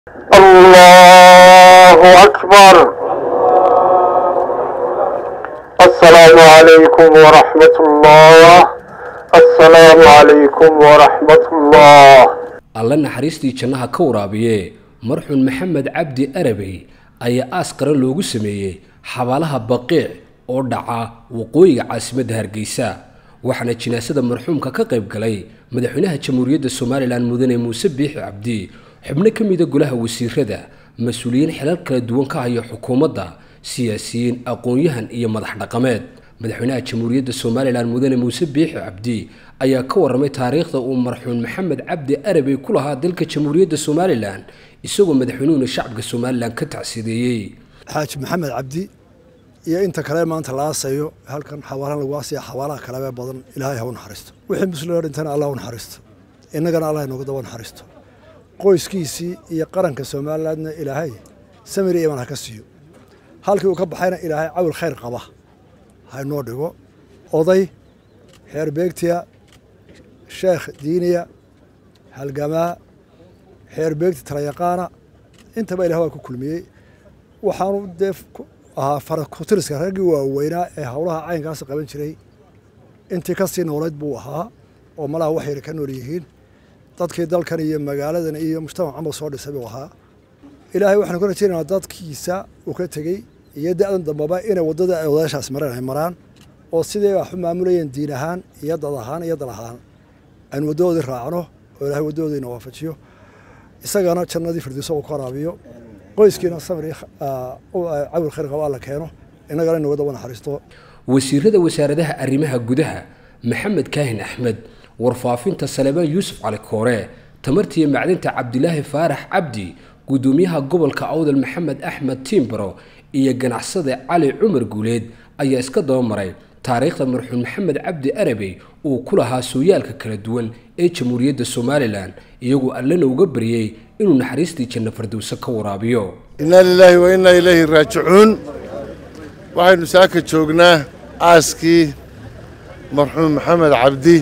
الله أكبر السلام عليكم ورحمة الله السلام عليكم ورحمة الله alle naxariistii jannaha ka waraabiye marxuun maxamed cabdi arabey ayaa aas qaran loogu sameeyey xabaalaha baqiic oo dhaca waqooyiga caasimadda hargeysa waxaana jinaasada marxuumka ka qayb galay madaxweynaha jamhuuriyadda somalilan mudane muuse biixi cabdi xubno ka mida golaha wasiirada mas-uuliyiin xilal kala duwan ka haya xukuumadda siyaasiyiin aqoon-yahan iyo madax dhaqameed madaxweynaha jamhuuriyadda somalilan mudane muuse biixi cabdi ayaa ka warramay taariikhda uu marxuun maxamed cabdi arabey ku lahaa dalka jamhuuriyadda somalilan isagoo madaxweynuhuna shacabka somalilan ka tacsideeyey xaaji maxamed cabdi iyo inta kale maanta la aasayo halkan xawaalan lagu aasaya xawaalaha kalebe badan ilaahay ha u naxariisto wixii muslim oo dhintana allah u naxariisto innagana allah inooga daba naxariisto qoyskiisii iyo qaranka somalilandna ilaahay samir iyo iman ha ka siiyo halkii uu ka baxayna ilaahay cawil khayr qaba ha inoo dhigo oday xeer beegtiya sheekh diiniya halgamaa xeer beegti talayaqaana intaba ilah waa ku kulmiyey waxaanu dee ahaa farakutiriska raggii waaweynaa ee howlaha caynkaas qaban jiray intii ka sii noolayd buu ahaa oo malaha wax yar ka nool yihiin dadkii dalkan iyo magaaladan iyo mujtamac camal soo dhisay buu ahaa ilaahay waxaanu ka rajaynaynaa dadkiisa uu ka tegey iyo da-dan dambaba inay waddada ay odaashaas mareen ay maraan oo sidii wax u maamulayeen diin ahaan iyo dad ahaan iyo dal ahaan aynu waddadoodii raacno oo ilaahay waddadoodiina waafajiyo isagana jannadii firdowso uu ka waraabiyo qoyskiina samir cawil khayr qaba alla keeno innagana inuga daba naxariisto wasiirada wasaaradaha arrimaha gudaha maxamed kaahin axmed warfaafinta salebaan yuusuf cali koore tamartiiyo macdinta cabdilaahi faarax cabdi guddoomiyaha gobolka awdal maxamed axmed tiimbaro iyo ganacsade cali cumar guuleed ayaa iska dabamaray taariikhda marxuum maxamed cabdi arabey uu ku lahaa sooyaalka kala duwan ee jamhuuriyadda somalilan iyagoo allana uga baryey inuu naxariistii janno fardowse ka waraabiyo innaa lilaahi wa innaa ilayhi raajicuun waxaynu saaka joognaa aaskii marxuum maxamed cabdi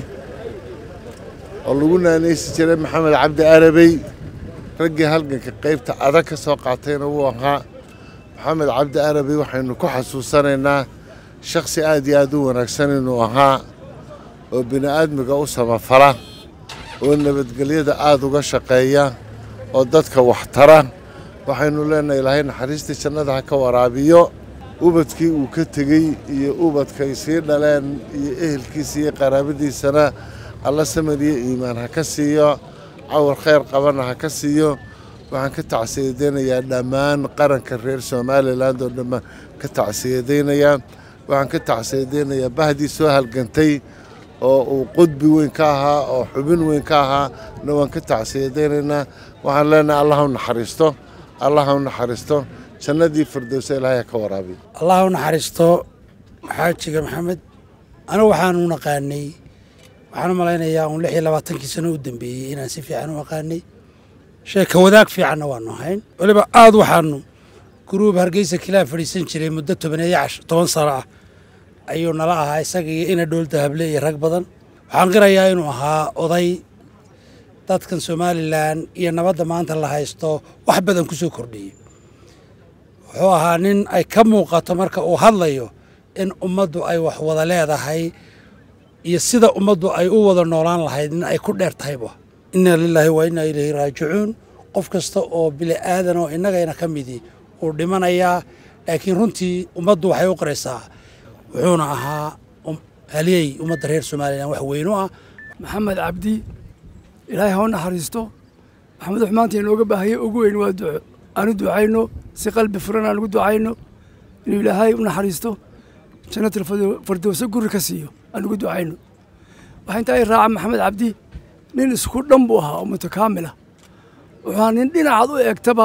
oo lagu naanaysi jiray maxamed cabdi arabey raggii halganka qaybta adag ka soo qaatayna wuu ahaa maxamed cabdi arabey waxaynu ku xasuusanaynaa shakhsi aad iyo aad u wanaagsan inuu ahaa oo bini'aadmiga u samafala oo nabadgelyada aad uga shaqeeya oo dadka waxtara waxaynu leenahay ilaahay naxariistii jannada ha ka waraabiyo ubadkii uu ka tegey iyo ubadkay sii dhaleen iyo ehelkiisa iyo qaraabadiisana alla samir iyo iimaan ha ka siiyo cawar khayr qabana ha ka siiyo waxaan ka tacsiyadaynayaa dhammaan qaranka reer somalilan oo dhammaan ka tacsiyadaynayaa waxaan ka tacsiyadaynayaa bahdii soo halgantay oo uu qudbi weyn ka ahaa oo xubin weyn ka ahaa na waan ka tacsiyadaynaynaa waxaan leenahay allah u naxariisto allah u naxariisto jannadii firdowsa ilaahay ka waraabiyo allah u naxariisto xaajiga maxamed anigu waxaanu naqaanay waxaan u malaynayaa uun lix iyo labaatankii sano u dambeeyey inaan si fiican u aqaanay sheeka wadaag fiicanna waanu ahayn weliba aad waxaanu guruub hargeysa kilaa fadhiisan jiray muddo tobaneeyo cash toban sano ah ayuu nala ahaa isaga iyo ina dhool dahable iyo rag badan waxaan qirayaa inuu ahaa oday dadkan somalilan iyo nabadda maanta la haysto wax badan ku soo kordhiyey wuxuu ahaa nin ay ka muuqato marka uu hadlayo in ummaddu ay wax wada leedahay iyo sida ummaddu ay u wada noolaan lahayd nin ay ku dheer tahayba inna lilaahi wa innaa ilayhi raajicuun qof kasta oo bili aadan oo innagayna ka midii uu dhimanayaa laakiin runtii ummaddu waxay u qaraysaa wuxuuna ahaa haliyey ummadda reer somalilan wax weynu ah maxamed cabdi ilaahay ha u naxariisto maxamed wax maanta inooga baahaya ugu weyn waa duco aanu ducayno si qalbi furan aan ugu ducayno inuu ilaahay u naxariisto jannatul fardowse guri ka siiyo aan ugu ducayno waxaa intaa i raaca maxamed cabdi nin isku dhan buu ahaa oo mutakaamila wuxuu ahaa nin dhinacaad u eegtaba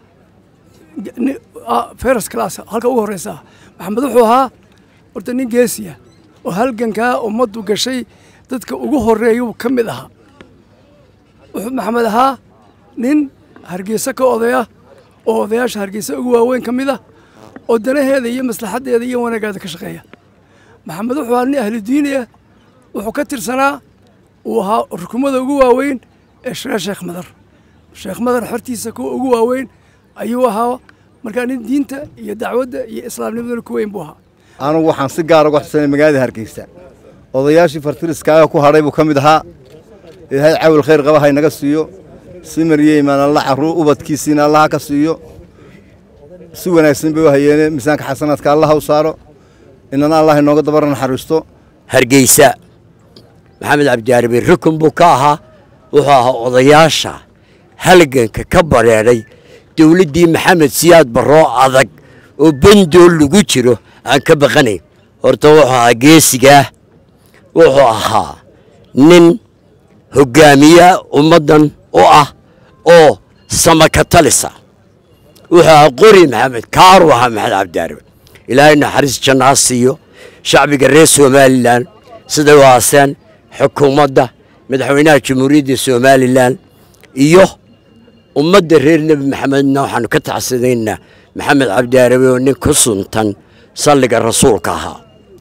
feras class halka ugu horreysa maxamed wuxuu ahaa horta nin geesiya oo halgankaa ummaddu gashay dadka ugu horreeyuu ka mid ahaa wuxuu maxamed ahaa nin hargeysa ka odaya oo odayaasha hargeysa ugu waaweyn ka mid ah oo danaheeda iyo maslaxaddeeda iyo wanaaggeeda ka shaqeeya maxamed wuxuu ahaa nin ahlu diini ah wuxuu ka tirsanaa uu ahaa rukumada ugu waaweyn ee shiree sheekh madar sheekh madar xortiisa kuwa ugu waaweyn ayuu ahaa markaa nin diinta iyo dacwadda iyo islaamnimaduna ku weyn buu ahaa anugu waxaan si gaara uga xusanay magaalada hargeysa odayaashii fartiriskaaga ku hadhay buu ka mid ahaa ilaahay cawil khayr qaba haynaga siiyo si mariye imaan alla carruur ubadkiisiina allaha ka siiyo si wanaagsan bay u hayeene miisaanka xasanaadka allaha u saaro inana allah inooga dabara naxariisto hargeysa maxamed cabdiaarabi rukun buu ka ahaa wuxuu ahaa odayaasha halganka ka bareedhay dowladdii maxamed siyaad barroo adag oo bendool lagu jiro aan ka baqanayn horta wuxuu ahaa geesigaah wuxuu ahaa nin hoggaamiya ummaddan u ah oo samakatalisa wuxuu ahaa qori maxamed kaaru ahaa maxamed cabdiaarabi ilaahay naxariis jannaha siiyo shacbiga reer somalilan siday u aaseen xukuumadda madaxweynaha jamhuuriyadda somalilan iyo ummadda reer nebi maxamedna waxaanu ka tacsadaynaa maxamed cabdiaarabi oo nin ku suntan salliga rasuulka ahaa